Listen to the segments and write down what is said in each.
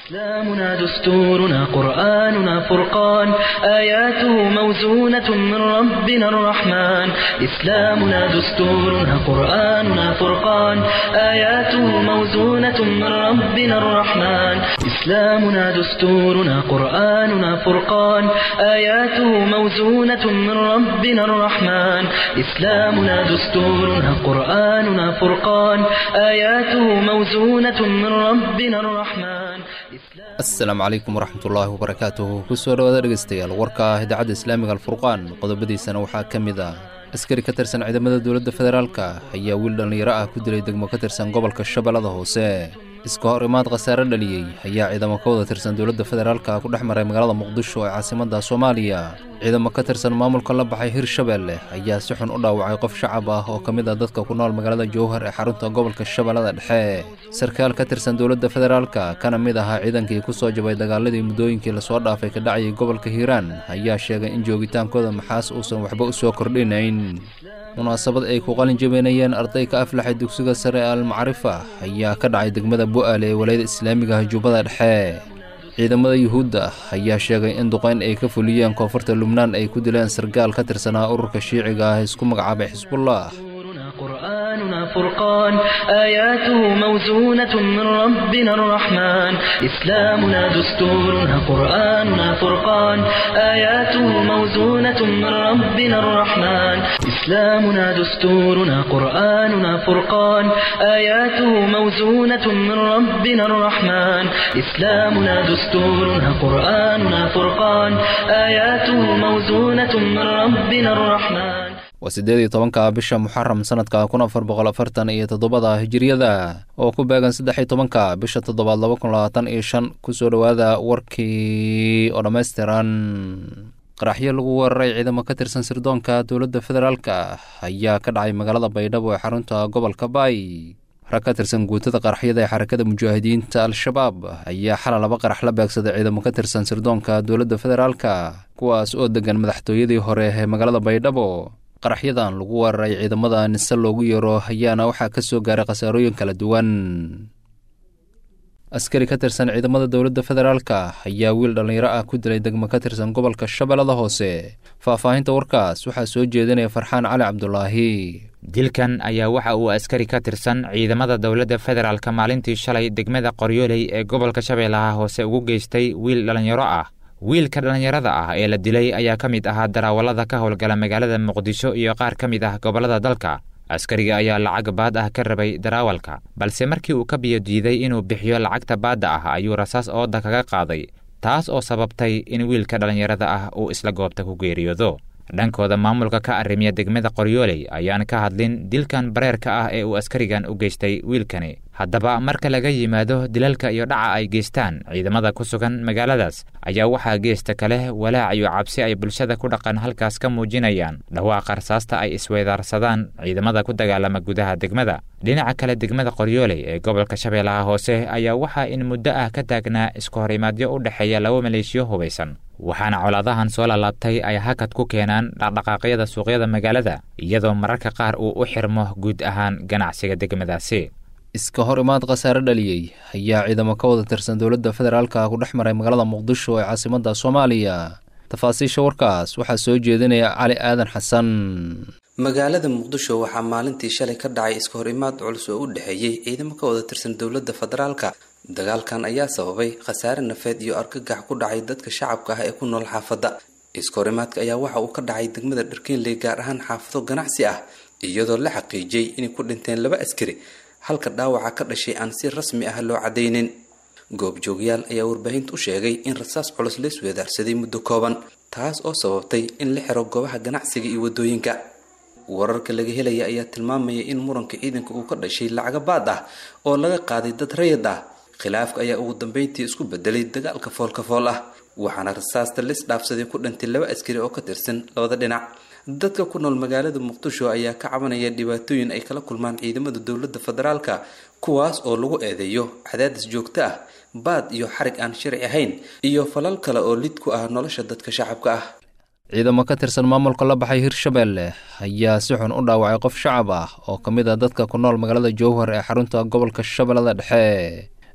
إسلامنا دستورنا قرآننا فرقان آياته موزونة من ربنا الرحمن إسلامنا دستورنا قرآننا فرقان آياته موزونة من ربنا الرحمن إسلامنا دستورنا قرآننا فرقان آياته موزونة من ربنا الرحمن إسلامنا دستورنا قرآننا فرقان آياته موزونة من ربنا الرحمن asalaamu calaykum waraxmatullaahi wabarakaatuhu kusoo dhawaada dhegeystayaal warka ah idaacadda islaamiga alfurqaan qodobadiisana waxaa ka mid ah askari ka tirsan ciidamada dowladda federaalka ayaa wiil dhallinyaro ah ku dilay degmo ka tirsan gobolka shabeellada hoose iska hor imaad khasaare dhaliyey ayaa ciidamo ka wada tirsan dowladda federaalka ku dhex maray magaalada muqdisho ee caasimadda soomaaliya ciidamo ka tirsan maamulka la baxay hirshabeelle ayaa si xun u dhaawacay qof shacab ah oo ka mid ah dadka ku nool magaalada jowhar ee xarunta gobolka shabeellada dhexe sarkaal ka tirsan dowladda federaalka kana mid ahaa ciidankii ku soo jabay dagaaladii muddooyinkii lasoo dhaafay ka dhacayay gobolka hiiraan ayaa sheegay in joogitaankooda maxaas uusan waxba u soo kordhinayn munaasabad ay ku qalin jabeynayeen arday ka aflaxay dugsiga sare ee almacrifa ayaa ka dhacay degmada bu'aale ee walayada islaamiga jubbada dhexe ciidamada yuhuudda ayaa sheegay in duqayn ay ka fuliyeen koonfurta lubnaan ay ku dileen sargaal ka tirsanaa ururka shiiciga ah isku magacaabay xisbullah قرآننا فرقان آياته موزونة من ربنا الرحمن إسلامنا دستورنا قرآننا فرقان آياته موزونة من ربنا الرحمن إسلامنا دستورنا قرآننا فرقان آياته موزونة من ربنا الرحمن إسلامنا دستورنا قرآننا فرقان آياته موزونة من ربنا الرحمن waa siddeed iyo tobanka bisha muxaram sanadka kun afar boqol afartan iyo toddobada hijiriyada oo ku beegan saddex iyo tobanka bisha toddobaad laba kun labaatan iyo shan kusoo dhowaada warkii oo dhammaystiran qaraxyo lagu weeraray ciidamo ka tirsan sirdoonka dowladda federaalka ayaa ka dhacay magaalada baydhabo ee xarunta gobolka baay rag ka tirsan guutada qaraxyada ee xarakada mujaahidiinta al-shabaab ayaa xalay laba qarax la beegsaday ciidamo ka tirsan sirdoonka dowladda federaalka kuwaas oo degan madaxtooyadii hore ee magaalada baydhabo qaraxyadan lagu weeraray ciidamada nise loogu yeero ayaana waxaa ka soo gaaray khasaarooyin kala duwan askari ka tirsan ciidamada dowladda federaalka ayaa wiil dhallinyaro ah ku dilay degmo ka tirsan gobolka shabeellada hoose faahfaahinta warkaas waxaa soo jeedinaya farxaan cali cabdulaahi dilkan ayaa waxa uu askari ka tirsan ciidamada dowladda federaalka maalintii shalay degmada qoryooley ee gobolka shabeellaha hoose ugu geystay wiil dhallinyaro ah wiilka dhallinyarada ah ee la dilay ayaa ka mid ahaa daraawallada ka howlgala magaalada muqdisho iyo qaar ka mid ah gobollada dalka askariga ayaa lacag baad ah ka rabay daraawalka balse markii uu ka biyo diiday inuu bixiyo lacagta baadda ah ayuu rasaas ooda kaga qaaday taas oo sababtay in wiilka dhallinyarada ah uu isla goobta ku geeriyoodo dhankooda maamulka ka arrimiya degmada qoryooley ayaan ka hadlin dilkan bareerka ah ee uu askarigan u geystay wiilkani haddaba marka laga yimaado dilalka iyo dhaca ay geystaan ciidamada ku sugan magaaladaas ayaa waxaa geesta kale walaac iyo cabsi ay bulshada ku dhaqan halkaas ka muujinayaan dhawaaqa rasaasta ay isweydaarsadaan ciidamada ku dagaalama gudaha degmada dhinaca kale degmada qoryooley ee gobolka shabeellaha hoose ayaa waxaa in muddo ah ka taagnaa isku horimaadyo u dhexeeya laba maleeshiyo hubaysan waxaana colaadahan soo lalaabtay ay hakad ku keenaan dhaqdhaqaaqyada suuqyada magaalada iyadoo mararka qaar uu u xirmo guud ahaan ganacsiga degmadaasi iska hor imaad khasaare dhaliyey ayaa ciidamo ka wada tirsan dowladda federaalka ku dhex maray magaalada muqdisho ee caasimadda soomaaliya tafaasiisha warkaas waxaa soo jeedinaya cali aadan xasan magaalada muqdisho waxaa maalintii shalay ka dhacay iska hor imaad culus oo u dhexeeyey ciidamo ka wada tirsan dowladda federaalka dagaalkan ayaa sababay khasaare nafeed iyo argagax ku dhacay dadka shacabka ah ee ku nool xaafadda iska hor imaadka ayaa waxa uu ka dhacay degmada dharkeenley gaar ahaan xaafado ganacsi ah iyadoo la xaqiijiyey inay ku dhinteen laba askari halka dhaawaca ka dhashay aan si rasmi ah loo cadaynin goobjoogyaal ayaa warbaahinta u sheegay in rasaas culus la isweedaarsaday muddo kooban taas oo sababtay in la xiro goobaha ganacsiga iyo wadooyinka wararka laga helaya ayaa tilmaamaya in muranka ciidanka uu ka dhashay lacaga baad ah oo laga qaaday dad rayid ah khilaafka ayaa ugu dambeyntii isku bedelay dagaalka foolka fool ah waxaana rasaasta lis dhaafsaday ku dhintay laba askari oo ka tirsan labada dhinac dadka ku nool magaalada muqdisho ayaa ka cabanaya dhibaatooyin ay kala kulmaan ciidamada dowladda federaalka kuwaas oo lagu eedeeyo cadaadis joogto ah baad iyo xarig aan sharci ahayn iyo falal kale oo lid ku ah nolosha dadka shacabka ah ciidamo ka tirsan maamulka la baxay hirshabeelle ayaa si xun u dhaawacay qof shacab ah oo ka mid ah dadka ku nool magaalada jowhar ee xarunta gobolka shabeellada dhexe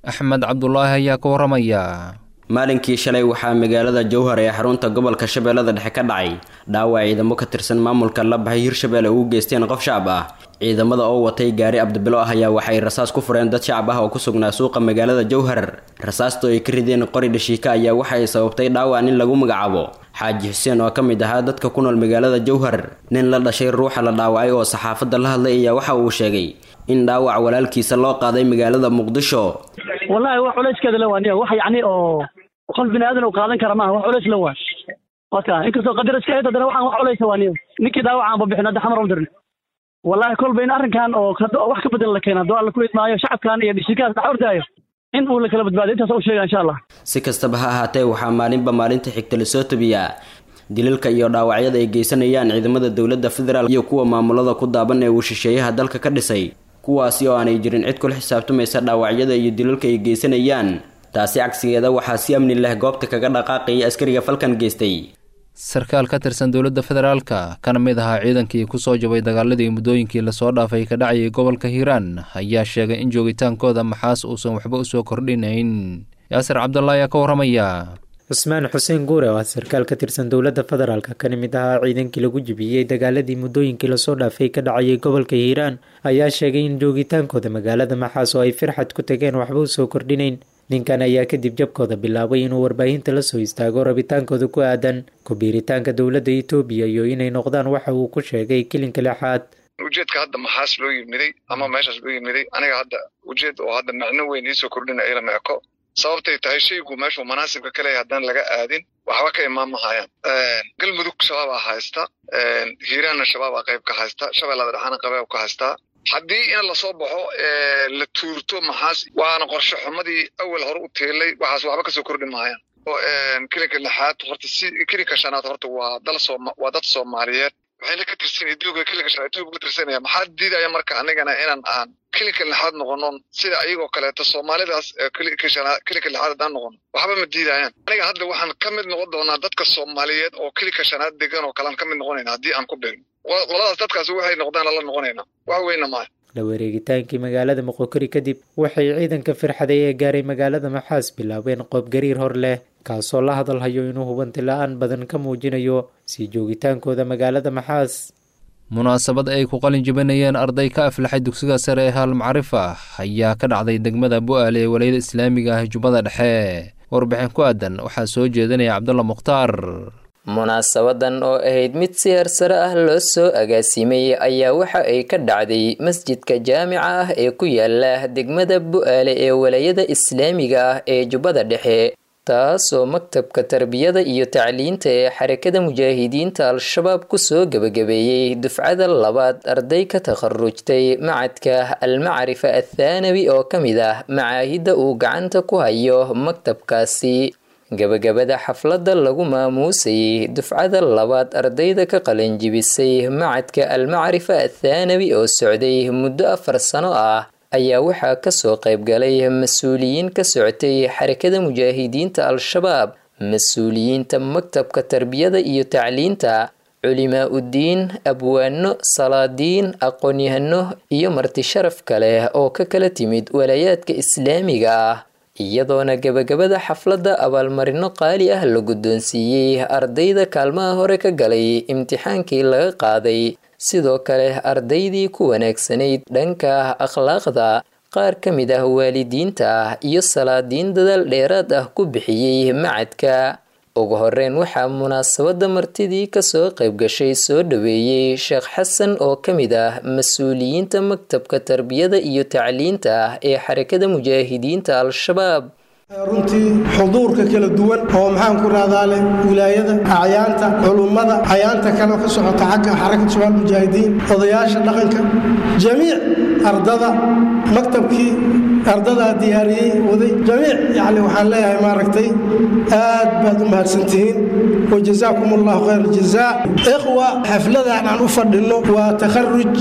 axmed cabdulaahi ayaa ka waramaya maalinkii shalay waxaa magaalada jowhar ee xarunta gobolka shabeellada dhexe ka dhacay dhaawac ciidamo ka tirsan maamulka la baxay hirshabeelle ugu geysteen qof shacab ah ciidamada oo watay gaari abdibilo ah ayaa waxay rasaas ku fureen dad shacab ah oo ku sugnaa suuqa magaalada jowhar rasaasto ay ka rideen qori dhashiika ayaa waxay sababtay dhaawac nin lagu magacaabo xaaji xuseen oo ka mid ahaa dadka ku nool magaalada jowhar nin la dhashay ruuxa la dhaawacay oo saxaafadda la hadlay ayaa waxa uu sheegay in dhaawac walaalkiisa loo qaaday magaalada muqdisho wallahi wax culayskeeda la waaniya wax yacni oo qof bini aadan uu qaadan kara maaha wax culays la waa waka inkastoo qadar iska ahayd haddana waxaan wax culaysa waaniya ninkii dhaawacan ba bixin hadda xamar u dirna wallahi kolba in arrinkan oo wax ka bedel la keena hadduu alla ku idmaayo shacabkan iyo dhishikaas dhax ordaayo in uu la kala badbaadiyo intaas u sheega insha allah si kastaba ha ahaatee waxaa maalinba maalinta xigta lasoo tabiyaa dilalka iyo dhaawacyada ay geysanayaan ciidamada dowladda federaal iyo kuwa maamulada ku daaban ee uu shisheeyaha dalka ka dhisay kuwaasi oo aanay jirin cid kula xisaabtamaysa dhaawacyada iyo dilalka ay geysanayaan taasi cagsigeeda waxaa si amni leh goobta kaga dhaqaaqaya askariga falkan geystay sarkaal ka tirsan dowladda federaalka kana mid ahaa ciidankii kusoo jabay dagaaladii muddooyinkii lasoo dhaafay ka dhacayay gobolka hiiraan ayaa sheegay in joogitaankooda maxaas uusan waxba usoo kordhinayn yaasir cabdalla ayaa ka waramaya cusmaan xuseen guure oo ah sarkaal ka tirsan dowladda federaalka kana mid ahaa ciidankii lagu jibiyey dagaaladii muddooyinkii lasoo dhaafay ka dhacayay gobolka hiiraan ayaa sheegay in joogitaankooda magaalada maxaas oo ay firxad ku tageen waxba usoo kordhinayn ninkan ayaa kadib jabkooda bilaabay inuu warbaahinta la soo istaago rabitaankooda ku aadan ku-biiritaanka dowladda etoobiya iyo inay noqdaan waxa uu ku sheegay kilinka lixaad ujeedka hadda maxaas loo yimiday ama meeshaas loo yimiday aniga hadda ujeed oo hadda macno weyn iisoo kordhina ilama eko sababtay tahay shaygu meeshuu manaasibka ka leeyahy haddaan laga aadin waxba ka imaan mahayaan galmudug shabaabaa haysta hiiraanna shabaabaa qayb ka haysta shabeellada dhexaana qayb ka haystaa haddii in lasoo baxo la tuurto maxaas waana qorshe xumadii awal hore u teelay waxaas waxba kasoo kordhi mahayaan kilinka lixaad horta si kilinka shanaad horta waa dal sooma waa dad soomaaliyeed waxayna ka tirsan etoobiya kilinka shanaad etoobiya ka tirsanaya maxaa diidaya marka anigana inaan aan kilinka lixaad noqono sida ayagoo kaleeto soomaalidaas kilinka shanaad kilinka lixaad haddaan noqono waxba ma diidayaan aniga hadda waxaan ka mid noqon doonaa dadka soomaaliyeed oo kilinka shanaad degan oo kalean ka mid noqonayna haddii aan ku beegno qoladaas dadkaasi waxay noqdaan la noqonaynaa wax weyna maaha la wareegitaankii magaalada moqokori kadib waxay ciidanka firxaday ee gaaray magaalada maxaas bilaabeen qoob gariir hor leh kaasoo la hadalhayo inuu hubanti la-aan badan ka muujinayo sii joogitaankooda magaalada maxaas munaasabad ay ku qalin jibinayeen arday ka aflaxay dugsiga sare ee haal macrif ah ayaa ka dhacday degmada bu-aale ee walayada islaamiga ah jubbada dhexe warbixin ku aadan waxaa soo jeedinaya cabdulla mukhtaar munaasabadan oo ahayd mid si hersare ah loo soo agaasimay ayaa waxa ay ka dhacday masjidka jaamica ah ee ku yaala degmada bu-aale ee walayada islaamiga ah ee jubbada dhexe taasoo maktabka tarbiyada iyo tacliinta ee xarakada mujaahidiinta al-shabaab kusoo gebagabeeyey dufcada labaad arday ka takharujtay macadka almacrifa athaanawi oo ka mid ah macaahidda uu gacanta ku hayo maktabkaasi gabagabada xafladda lagu maamuusayay dufcada labaad ardayda ka qalanjibisay macadka almacrifa athaanawi oo socday muddo afar sano ah ayaa waxaa kasoo qaybgalay mas-uuliyiin ka socotay xarakada mujaahidiinta al-shabaab mas-uuliyiinta maktabka tarbiyada iyo tacliinta culimaa uddiin abwaano salaadiin aqoon-yahano iyo marti sharaf kale oo ka kala timid walayaadka islaamiga ah iyadoona gabagabada xafladda abaalmarino qaali ah la guddoonsiiyey ardayda kaalmaha hore ka galay imtixaankii laga qaaday sidoo kale ardaydii ku wanaagsanayd dhanka akhlaaqda qaar ka mid ah waalidiinta ah iyo salaadiin dadaal dheeraad ah ku bixiyey macadka ugu horeyn waxaa munaasabadda martidii kasoo qayb gashay soo dhaweeyey sheekh xasan oo ka mid ah mas-uuliyiinta maktabka tarbiyada iyo tacliinta ah ee xarakada mujaahidiinta al-shabaab runtii xuduurka kala duwan oo maxaan ku rahdaa leh wilaayada acyaanta culummada acyaanta kale ka socota xagga xarakad shabaab mujaahidiin odayaasha dhaqanka jamiic ardada maktabkii ardadaa diyaariyey waday jamiic yacni waxaan leeyahay maaragtay aad baad u mahadsantihiin wajazaakum allahu khayr aljazaa ikhwa xafladan aan u fadhinno waa takharuj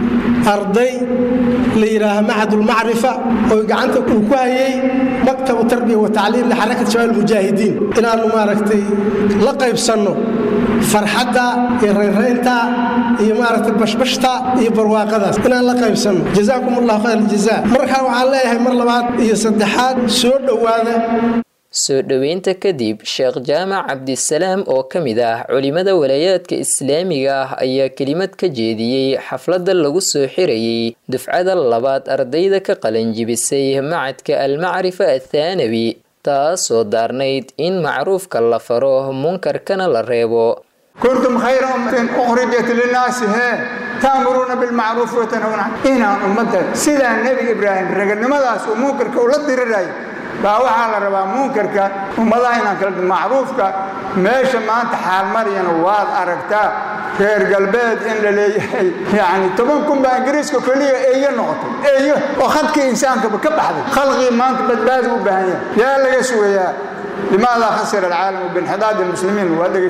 arday la yidhaaha macadulmacrifa oo gacanta uu ku hayay maktabu tarbiya wa tacliim lixarakat shabaab mujaahidiin inaannu maaragtay la qaybsanno farxadda iyo rayraynta iyo maaragtay bashbashta iyo barwaaqadaas inaan la qaybsanno jazaakum allahu khayr aljazaa markaa waxaan leeyahay mar labaad iyo saddexaad soo dhowaada soo dhoweynta kadib sheekh jaamac cabdisalaam oo ka mid ah culimada walaayaadka islaamiga ah ayaa kelimad ka jeediyey xafladda lagu soo xirayey dufcada labaad ardayda ka qalanjibisay macadka almacrifa athaanawi taasoo daarnayd in macruufka la faro munkarkana la reebo kuntum khayra ummatin ukhrijat linnaasi hee taamuruuna bilmacruufi watanhawna inaan ummadda sidaa nebi ibraahim raganimadaas uu munkarka ula dirirayo baa waxaa la rabaa munkarka ummadaha inaan kala macruufka meesha maanta xaalmariyana waad aragtaa reer galbeed in la leeyahay yacni toban kun baa ingiriiska keliya eeyo noqotay eeyo oo khadkii insaankaba ka baxday khalqii maanta badbaadi u baahan yahay yaa laga sugayaa لماذا خسر العالم بانحداد المسلمين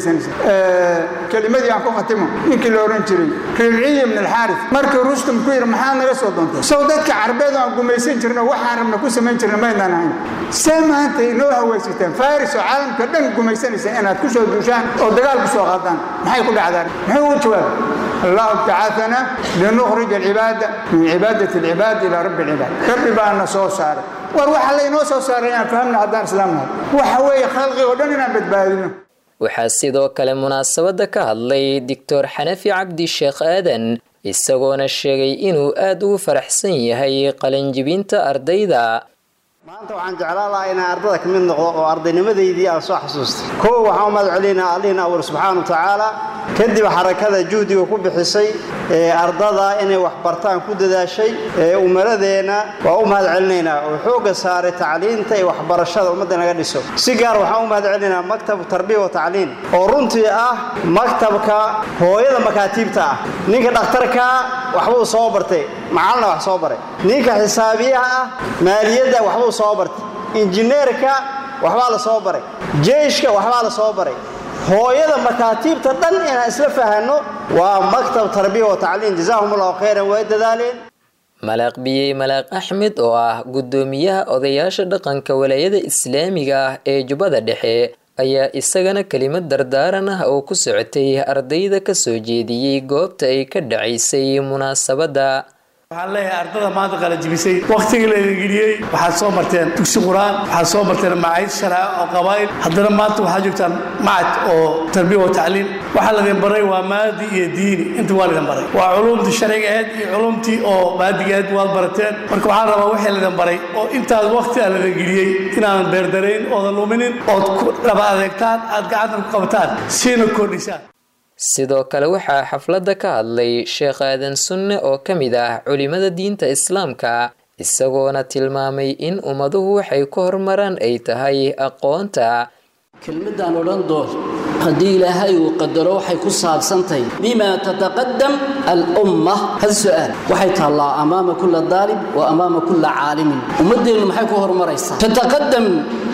كلمتي عن كوختمه نيكي لورنجري ربعي من الحارث مركي رستم كوير محان نغا سو دونتو سودادك عربيد aan gumaysan jirna waxaan rabna ku samayn jirna maynaan ahayn see maanta inoo hawaysateen faris oo caalamka dhan gumaysanaysa inaad ku soo duushaan oo dagaal ku soo qaadaan maxay ku dhacdaan muxuu u jawaab الله ابتعثنا لنخرج العباد من عبادة العباد إلى رب العباد رب بأن سو صار war waxa laynoo soo saaray aan fahamna haddaan islaamnahay waxa weeye khalqi oo dhan inaan badbaadino waxaa sidoo kale munaasabadda ka hadlay doctor xanafi cabdi sheekh aadan isagoona sheegay inuu aada ugu faraxsan yahay qalanjibinta ardayda maanta waxaan jeclaan lahaa inaan ardada ka mid noqdo oo ardaynimadaydii aan soo xasuustay kow waxaan u mahad celinaa allihina awal subxaana wa tacaala kadib xarakada juhdiga ku bixisay ee ardada inay wax bartaan ku dadaashay ee umaradeenna waa u mahad celinaynaa oo xoogga saaray tacliinta iyo waxbarashada ummadda naga dhiso si gaar waxaan u mahad celinaynaa maktabu tarbiya wa tacliin oo runtii ah maktabka hooyada makaatiibta ah ninka dhakhtarkaa waxbuu soo bartay macalina wax soo baray ninka xisaabiyaha ah maaliyadda waxbuu soo bartay injineerka waxbaa la soo baray jeyshka waxbaa la soo baray hooyada makaatiibta dhan inaan isla fahanno waa maktab tarbiya wa tacliin jazaahum allahu khayran way dadaaleen malaaq biyey malaaq axmed oo ah guddoomiyaha odayaasha dhaqanka walaayada islaamiga ah ee jubbada dhexe ayaa isagana kelimad dardaaran ah oo ku socotay ardayda ka soo jeediyey goobta ay ka dhacaysay munaasabadda waxaan leeyahay ardada maanta qalajibisay wakhtigii laydin geliyey waxaad soo marteen dugsi qur-aan waxaad soo marteen macayd sharaaco oo qabaa'il haddana maanta waxaad joogtaan macad oo tarbiya wa tacliim waxaa laydin baray waa maadi iyo diini inta waa laydin baray waa culumtii sharciga ahayd iyo culumtii oo maadiga ahayd waad barateen marka waxaan rabaa wixii laydin baray oo intaas wakhti aa laydin geliyey inaadan beerdarayn oodan luminin ood ku dhaba adeegtaan aad gacanta ku qabataan siina kordhisaan sidoo kale waxaa xafladda ka hadlay sheekh aadan sunne oo ka mid ah culimada diinta islaamka isagoona tilmaamay in ummaduhu waxay ku horumaraan ay tahay aqoonta kelmadaan odhan doon haddii ilaahay uu qadaro waxay ku saabsantahay bima tataqadam alumma hal su-aal waxay taallaa amaama kulla daalib wa amaama kulla caalimin ummaddeennu maxay ku horumaraysaa tataqadam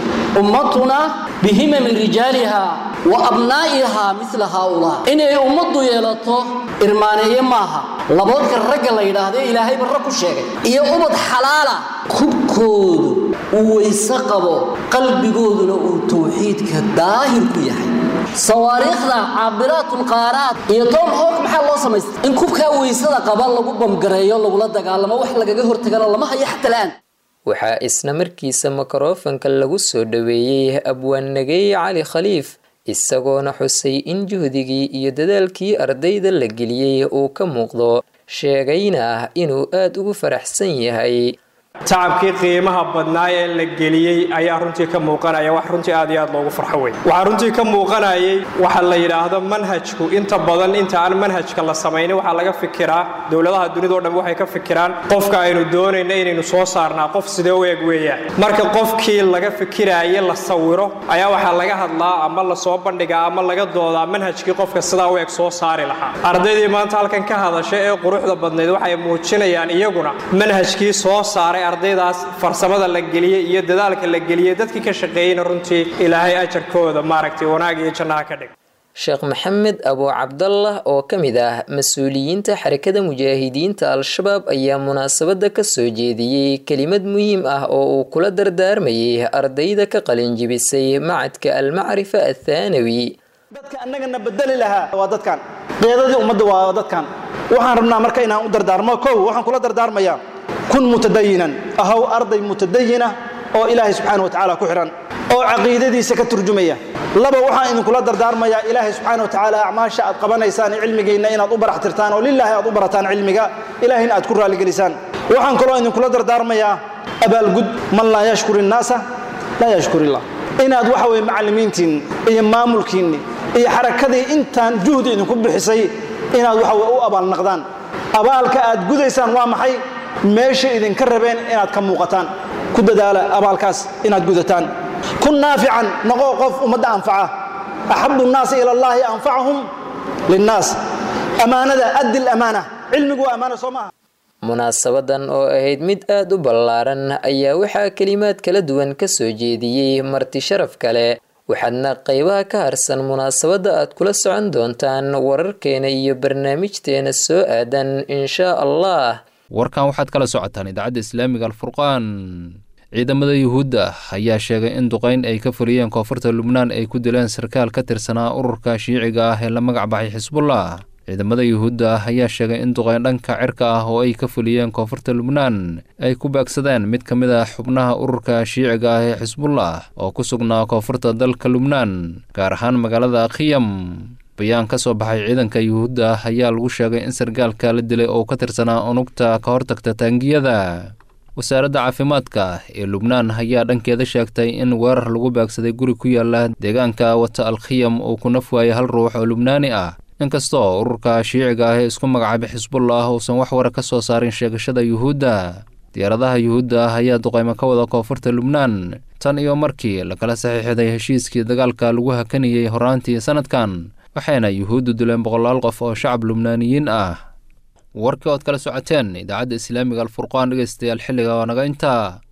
ummatuna bihimami rijaaliha wa abnaa'ihaa mila haaulaa inay ummaddu yeelato irmaaneeye maaha laboodka ragga la yidhaahdo ilaahay barra ku sheegay iyo ubad xalaala kubkoodu uu weyse qabo qalbigooduna uu tawxiidka daahir ku yahay sawaariikhda caabiraatulqaaraad iyo tom hawk maxaa loo samaystay in kubkaa weysada qaba lagu bamgareeyo lagula dagaalamo wax lagaga hortagana lama hayo xata la'aan waxaa isna markiisa mikrofanka lagu soo dhoweeyey abwaannageeye cali khaliif isagoona xusay in juhdigii iyo dadaalkii ardayda la geliyey uu ka muuqdo sheegayna ah inuu aada ugu faraxsan yahay tacabkii qiimaha badnaa ee la geliyey ayaa runtii ka muuqanaya wax runtii aad iyo aad loogu farxo wey waxaa runtii ka muuqanayay waxa la yidhaahdo manhajku inta badan inta aan manhajka la samaynin waxaa laga fikiraa dowladaha dunidao dhan waxay ka fikiraan qofka aynu doonayna inaynu soo saarnaa qof sidee u eg weeyaan marka qofkii laga fikiraaye la sawiro ayaa waxaa laga hadlaa ama lasoo bandhigaa ama laga doodaa manhajkii qofka sidaa u eg soo saari lahaa ardaydii maanta halkan ka hadasha ee quruxda badnayd waxay muujinayaan iyaguna manhajkii soo saaray ardaydaas farsamada la geliyey iyo dadaalka la geliyey dadkii ka shaqeeyeyna runtii ilaahay ajarkooda maaragtay wanaag iyo jannaha ka dhig sheekh maxamed abu cabdallah oo ka mid ah mas-uuliyiinta xarakada mujaahidiinta al-shabaab ayaa munaasabadda ka soo jeediyey kelimad muhiim ah oo uu kula dardaarmayay ardayda ka qalinjibisay macadka almacrifa athaanawi dadka annagana bedeli lahaa waa dadkan qeedadii ummadda waa dadkan waxaan rabnaa marka inaan u dardaarmo kow waxaan kula dardaarmayaa kun mutadayinan ahaw arday mutadayina oo ilaahay subxaana wa tacaala ku xidhan oo caqiidadiisa ka turjumaya laba waxaan idinkula dardaarmayaa ilaahay subxaana wa tacaala acmaasha aad qabanaysaan cilmigiinna inaad u barax tirtaan oo lilaahi aad u barataan cilmiga ilaahayna aad ku raaligelisaan waxaan kaloo idinkula dardaarmayaa abaalgud man laa yashkur innaasa laa yashkur illah inaad waxa weye macallimiintiinni iyo maamulkiinni iyo xarakadii intaan juhdi idinku bixisay inaad waxa weye u abaalnaqdaan abaalka aad gudaysaan waa maxay meesha idinka rabeen inaad ka muuqataan ku dadaala abaalkaas inaad gudataan kun naafican noqo qof ummadda anfaca axabu nnaasi ila allaahi anfacahum linnaas ammaanada addi lamaana cilmigu waa ammaana soo maaha munaasabadan oo ahayd mid aad u ballaaran ayaa waxaa kelimaad kala duwan ka soo jeediyey marti sharaf kale waxaadna qaybaha ka harsan munaasabadda aad kula socon doontaan wararkeena iyo barnaamijteena soo aadan inshaa allah warkan waxaad kala socotaan idaacadda islaamiga alfurqaan ciidamada yuhuudda ayaa sheegay in duqayn ay ka fuliyeen koonfurta lubnaan ay ku dileen sarkaal ka tirsanaa ururka shiiciga ah ee la magac baxay xisbullah ciidamada yuhuudda ayaa sheegay in duqayn dhanka cirka ah oo ay ka fuliyeen koonfurta lubnaan ay ku baagsadeen mid ka mid ah xubnaha ururka shiiciga ah ee xisbullah oo ku sugnaa koonfurta dalka lubnaan gaar ahaan magaalada khiyam bayaan ka soo baxay ciidanka yuhuudda ayaa lagu sheegay in sargaalka la dilay oo ka tirsanaa unugta ka hortagta taangiyada wasaaradda caafimaadka ee lubnaan ayaa dhankeeda sheegtay in weerar lagu baagsaday guri ku yaala deegaanka wata alkhiyam uu ku naf waayay hal ruux oo lubnaani ah inkastoo ururka shiiciga ah ee isku magacaabay xisbullah uusan wax wara ka soo saarin sheegashada yuhuudda diyaaradaha yuhuudda ah ayaa duqaymo ka wada koonfurta lubnaan tan iyo markii lakala saxiixday heshiiskii dagaalka lagu hakanayey horaantii sanadkan waxayna yuhuuddu dileen boqolaal qof oo shacab lubnaaniyiin ah warkii ood kala socoteen idaacadda islaamiga alfurqaan dhegeystayaal xilliga waa naga intaa